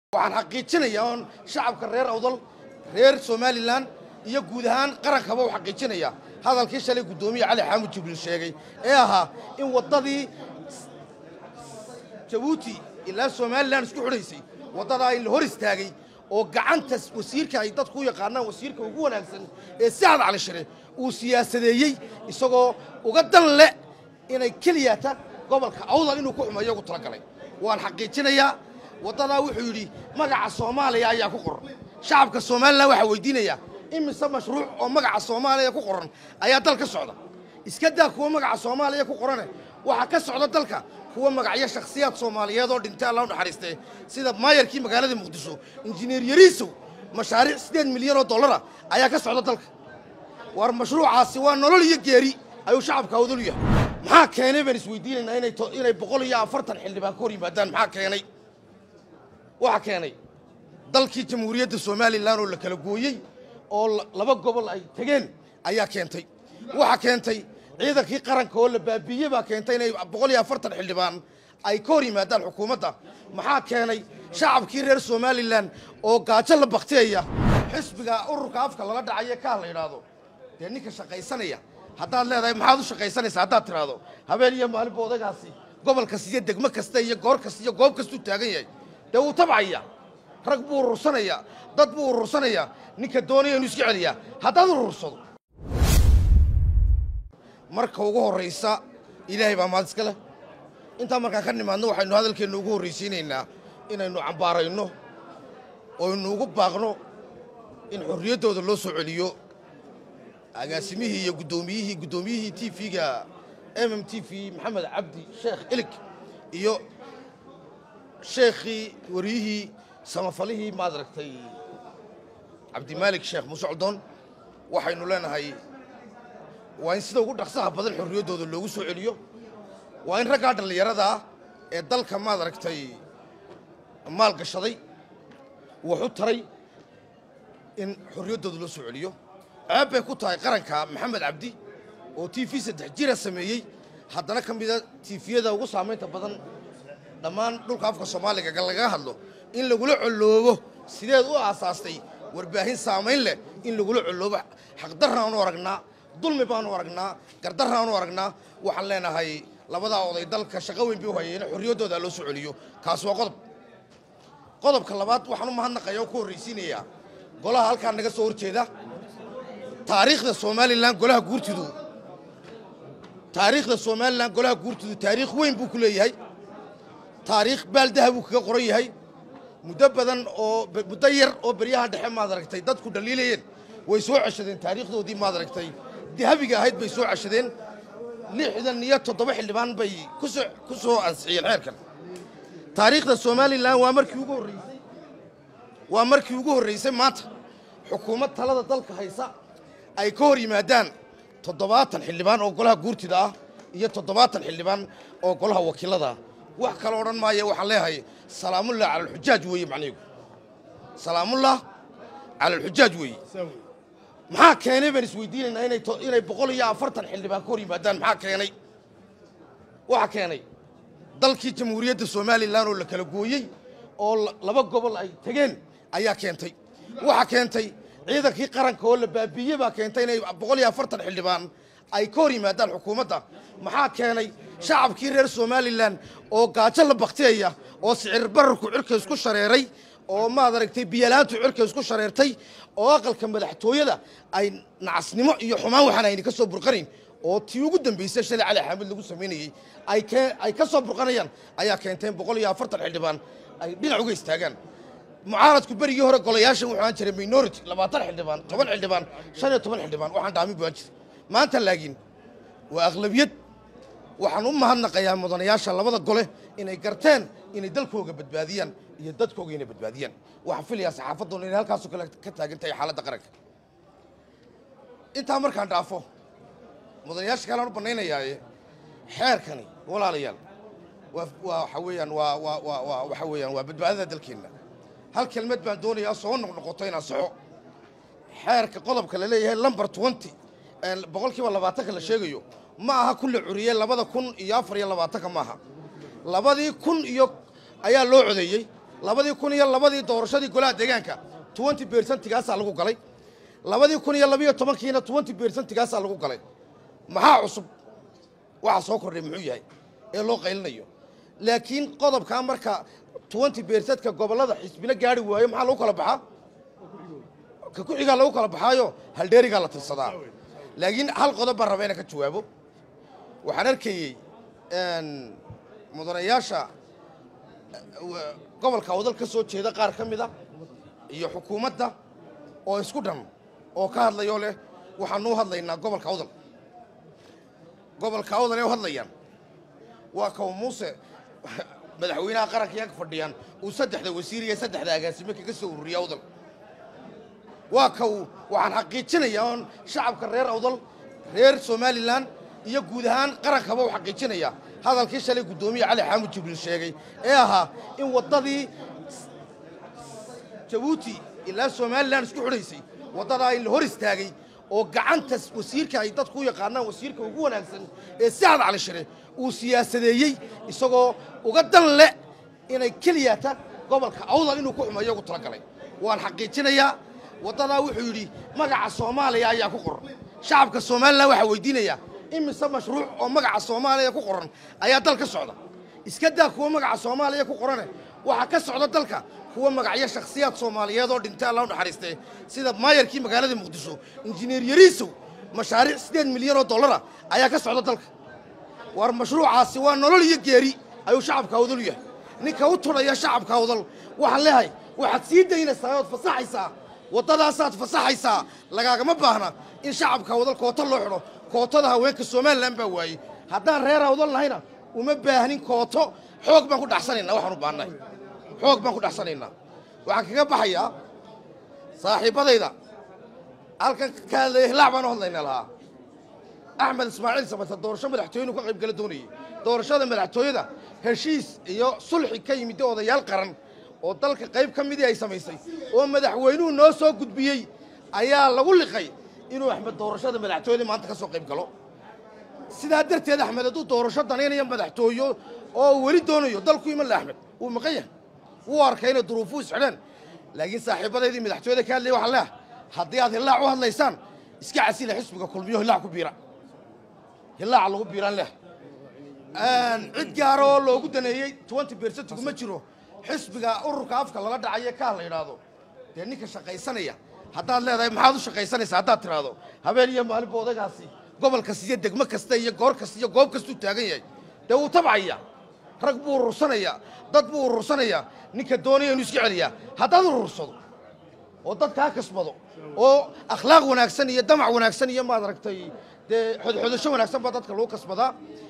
waxaan xaqiijinayaa oon shacabka reer awdal reer somalilan iyo guud ahaan qarankaba u xaqiijinayaa hadalkii shalay guddoomiye cali xaamud jibriil sheegay ee ahaa in waddadii jabuuti ilaa somalilan isku xidhaysay waddadaa in la hor istaagay oo gacanta wasiirka ay dadku u yaqaanaan wasiirka ugu wanaagsan ee sacad cali shire uu siyaasadeeyey isagoo uga dan leh inay keliyata gobolka awdal inuu ku xumeeyo ugu talagalay waan xaqiijinayaa waddadaa wuxuu yidhi magaca soomaaliya ayaa ku qoran shacabka somalilan waxaa weydiinayaa imise mashruuc oo magaca soomaaliya ku qoran ayaa dal ka socda iska daa kuwa magaca soomaaliya ku qorane waxaa ka socda dalka kuwa magacyo shakhsiyaad soomaaliyeed oo dhintay alla u naxariistee sida maayarkii magaalada muqdisho injineer yariisow mashaariic siddeed milyan oo dollara ayaa ka socda dalka war mashruucaasi waa nolol iyo geeri ayuu shacabka awdal yahay maxaa keenay baan isweydiinaynaa inay inay boqol iyo afartan xildhibaan ka hor yimaadaan maxaa keenay waxaa keenay dalkii jamhuuriyadda somalilan oo la kala gooyey oo laba gobol ay tegeen ayaa keentay waxaa keentay ciidankii qaranka oo la baabiiyey baa keentay inay boqol iyo afartan xildhibaan ay ka hor yimaadaan xukuumadda maxaa keenay shacabkii reer somalilan oo gaajo la baktiyaya xisbiga ururka afka lala dhacayo kaah la yidhaahdo dee ninka shaqaysanaya haddaad leedahay maxaad u shaqaysanaysaa haddaad tidhaahdo habeen iyo maalinba odagaasi gobol kasta iyo degmo kasta iyo goor kasta iyo goob kastuu taagan yahay dee wuu tabcaya rag buu urursanayaa dad buu urursanayaa ninka doonaya inuu iska celiyaa haddaad urursado marka ugu horraysa ilaahay baa maad iska leh intaa markaan ka nimaadno waxaynu hadalkeenna ugu horraysiinaynaa inaynu cambaarayno oynu ugu baaqno in xorriyaddooda loo soo celiyo agaasimihii iyo guddoomiyihii guddoomiyihii t v-ga m m t v maxamed cabdi sheekh ilig iyo sheekhii wariyihii samafalihii maad aragtay cabdimaalik sheekh muuse coldoon waxaynu leenahay waa in sida ugu dhaqsaha badan xorriyaddooda loogu soo celiyo waa in raggaa dhallinyarada ah ee dalka maad aragtay maal gashaday wax u taray in xorriyaddooda loo soo celiyo ceeb bay ku tahay qaranka maxamed cabdi oo t v saddex jira sameeyey haddana ka mida tiifiyada ugu saamaynta badan dhammaan dhulka afka soomaaliga lagaga hadlo in lagula colloobo sideed u aasaastay warbaahin saamayn leh in lagula colloobo xaqdarraanu aragnaa dulmi baanu aragnaa gardarraanu aragnaa waxaan leenahay labadaa oday dalka shaqo weyn bay u hayeen xorriyaddooda loo soo celiyo kaas waa qodob qodobka labaad waxaan u mahadnaqaya oo ku horraysiinayaa golaha halkaa naga soo horjeeda taariikhda somalilan golaha guurtidu taariikhda somalilan golaha guurtidu taariikh weyn buu ku leeyahay taariikh baaldaha buu kaga qoran yahay muddo badan oo muddo yar oo beryahan dhexe maad aragtay dadku dhaliilayeen way soo ceshadeen taariikhdoodii maad aragtay dahabiga ahayd bay soo ceshadeen lixdan iyo toddoba xildhibaan bay kusoo ku soo ansixiyeen xeerkan taariikhda somalilan waa markii ugu horraysay waa markii ugu horraysay maanta xukuumad talada dalka haysa ay ka hor yimaadaan toddobaatan xildhibaan oo golaha guurtida ah iyo toddobaatan xildhibaan oo golaha wakiilada ah wax kale odhan maayo waxaan leeyahay salaamullah cala alxujaaj weeye macnihigu salaamullah cala alxujaaj weeye maxaa keenay baan isweydiinaynaa inay inay boqol iyo afartan xildhibaan ka hor yimaadaan maxaa keenay waxaa keenay dalkii jamhuuriyadda somalilan oo la kala gooyey oo laba gobol ay tegeen ayaa keentay waxaa keentay ciidankii qaranka oo la baabiiyey baa keentay inay boqol iyo afartan xildhibaan ay ka hor yimaadaan xukuumadda maxaa keenay shacabkii reer somalilan oo gaajo la baktiyaya oo sicir bararku cirka isku shareeray oo maad aragtay biyalaantu cirka isku shareertay oo aqalka madaxtooyada ay nacasnimo iyo xumaan waxaan ayna ka soo burqanayn oo tii ugu dambaysay shalay cali xaamid lagu samaynayey ay ka soo burqanayaan ayaa keenteen boqol iyo afartan xildhibaan ay dhinac uga istaagaan mucaaradku berigii hore golayaashan wuxuu aan jiray minority labaatan xildhibaan toban xildhibaan shan iyo toban xildhibaan waxaan dhaamin buu aan jiray maanta laakiin waa aqlabiyad waxaan u mahadnaqayaa mudanayaasha labada gole inay garteen inay dalkooga badbaadiyaan iyo dadkooga inay badbaadiyaan waxaan filayaa saxaafadduna inay halkaasoo kale ka taagan tahay xaaladda qaranka intaa markaan dhaafo mudanayaasha kalean u bannaynayaaye xeerkani walaalayaal waa waa waxa weeyaan waa waa waa waa waxa weeyaan waa badbaadada dalkeenna hal kelmad baan doonayaa soo noqnoqoto inaan saxo xeerka qodobka la leeyahay lumber twenty boqolkiiba labaatanka la sheegayo ma aha ku la curiyey labada kun iyo afar iyo labaatanka maaha labadii kun iyo ayaa loo codeeyey labadii kun iyo labadii doorashadii golaha deegaanka twenty bercentigaasaa lagu galay labadii kun iyo labiyo tobankiina twenty bercentigaasaa lagu galay maxaa cusub waxa soo kordhay muxuu yahay ee loo qaylinayo laakiin qodobkaa marka twenty bercentka gobollada xisbina gaari waayo maxaa lagu kala baxaa ka ku-xigaa lagu kala baxaayo haldheerigaa la tirsadaa laakiin hal qodob baan raba inaan ka jawaabo waxaan arkayey mudanayaasha gobolka wadal ka soo jeeda qaar ka mid a iyo xukuumadda oo isku dhan oo ka hadlayoo leh waxaanuu hadlaynaa gobolka awdal gobolka awdal ee u hadlayaan waa kaw muuse madaxweynaha qaranka ag fadhiyaan uu saddexda wasiir iyo saddexda agaasime kaga soo ururiya awdal waa kaw waxaan xaqiijinayaa oon shacabka reer awdal reer somalilan iyo guud ahaan qarankaba u xaqiijinaya hadalkii shalay guddoomiye cali xaamud jibriil sheegay ee ahaa in waddadii jabuuti ilaa somalilan isku xidhaysay waddadaa in la hor istaagay oo gacanta wasiirka ay dadku u yaqaanaan wasiirka ugu wanaagsan ee sacad cali shire uu siyaasadeeyey isagoo uga dan leh inay keliyata gobolka awdal inuu ku xumeeyo ugu talagalay waan xaqiijinayaa waddadaa wuxuu yidhi magaca soomaaliya ayaa ku qoran shacabka somalilan waxaa weydiinayaa imise mashruuc oo magaca soomaaliya ku qoran ayaa dal ka socda iska daa kuwa magaca soomaaliya ku qorane waxaa ka socda dalka kuwa magacyo shakhsiyaad soomaaliyeed oo dhintay alla u naxariistee sida maayarkii magaalada muqdisho injineer yariisow mashaariic siddeed milyan oo dollara ayaa ka socda dalka war mashruucaasi waa nolol iyo geeri ayuu shacabka awdal yahay ninka u tudhaya shacabka awdal waxaan leehay waxaad sii daynaysaa ood fasaxaysaa waddadaasaad fasaxaysaa lagaagama baahna in shacabka awdal koota loo xidho kootada haweenka somalilan baa waayey haddaan reer awdal nahayna uma baahnin kooto xoog baan ku dhaxsanaynaa waxaan u baahnahay xoog baan ku dhaxsanaynaa waxaan kaga baxayaa saaxiibbadayda halkan ka hadlaya hilaac baan u hadlayna lahaa axmed ismaaciil samata doorasho madaxtooyenu ka qayb gala doonayey doorashada madaxtooyada heshiis iyo sulxi ka yimid odayaal qaran oo dalka qayb ka midii ay samaysay oo madaxweynuhu noo soo gudbiyey ayaa lagu liqay inuu axmed doorashada madaxtooyada maanta ka soo qayb galo sidaa darteed axmed hadduu doorasho danaynayo madaxtooyo oo weli doonayo dalku iman le axmed wuu maqan yahay wuu arkay inay duruufuu isxidheen laakiin saaxiibadaydii madaxtooyada ka hadlaya waxaan leeah haddii aad hillaac u hadlaysaan iska casila xisbiga kulmiyo hillaac ku biira hillaaca lagu biiraan leh cid gaara oo loogu daneeyey twenty bersentigu ma jiro xisbiga ururka afka lala dhacaye kaa la yidhaahdo dee ninka shaqaysanaya haddaad leedahay maxaad u shaqaysanaysaa haddaad tidhaahdo habeen iyo maalinba odagaasi gobol kasta iyo degmo kasta iyo goor kasta iyo goob kastuu taagan yahay dee wuu tabcaya rag buu urursanayaa dad buu urursanayaa ninka doonaya inuu iska celiyaa haddaad urursado oo dad kaa kasbado oo akhlaaq wanaagsan iyo damac wanaagsan iyo maad aragtay dee xodxodasho wanaagsan baa dadka lagu kasbadaa